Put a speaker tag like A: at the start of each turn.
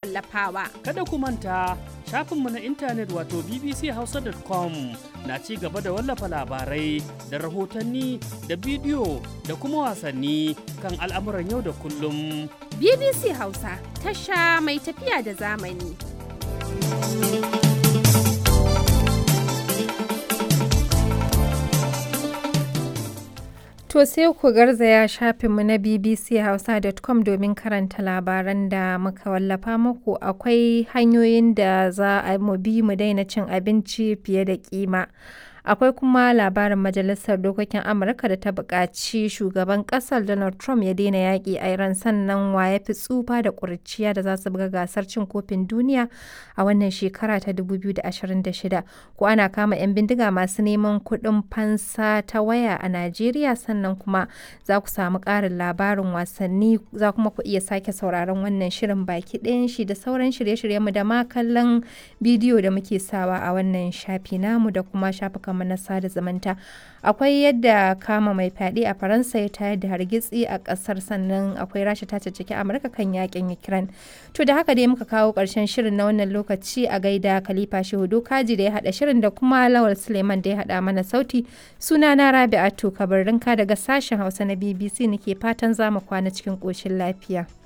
A: wallafawa.
B: Kada ku manta shafinmu na intanet wato bbchausa.com na ci gaba da wallafa labarai da rahotanni da bidiyo da kuma wasanni kan al'amuran yau da kullum.
A: BBC Hausa tasha mai tafiya da zamani.
C: To sai ku garzaya shafinmu na bbchausa.com domin karanta labaran da muka wallafa muku akwai hanyoyin da za a mu bi mu daina cin abinci fiye da kima. Akwai kuma labarin Majalisar Dokokin Amurka da ta buƙaci shugaban ƙasar Donald Trump ya daina yaƙi a Iran sannan wa ya fi tsufa da ƙuriciya da za su buga gasar cin kofin duniya a wannan shekara ta 2026. Ko ana kama 'yan bindiga masu neman kuɗin fansa ta waya a Najeriya sannan kuma za ku samu ƙarin labarin wasanni za kuma ku iya sake sauraron wannan shirin baki ɗayan shi da sauran shirye-shiryenmu da ma kallon bidiyo da muke sawa a wannan shafi namu da kuma shafukan kamar na sada zumunta akwai yadda kama mai fyaɗe a faransa ya tayar da hargitsi a ƙasar sannan akwai rasha ta caccaki amurka kan yakin ukraine to da haka dai muka kawo ƙarshen shirin na wannan lokaci a gaida khalifa shehu dokaji da ya haɗa shirin da kuma lawal suleiman da ya haɗa mana sauti suna na rabi'atu kabarinka daga sashen hausa na bbc nake fatan za mu kwana cikin ƙoshin lafiya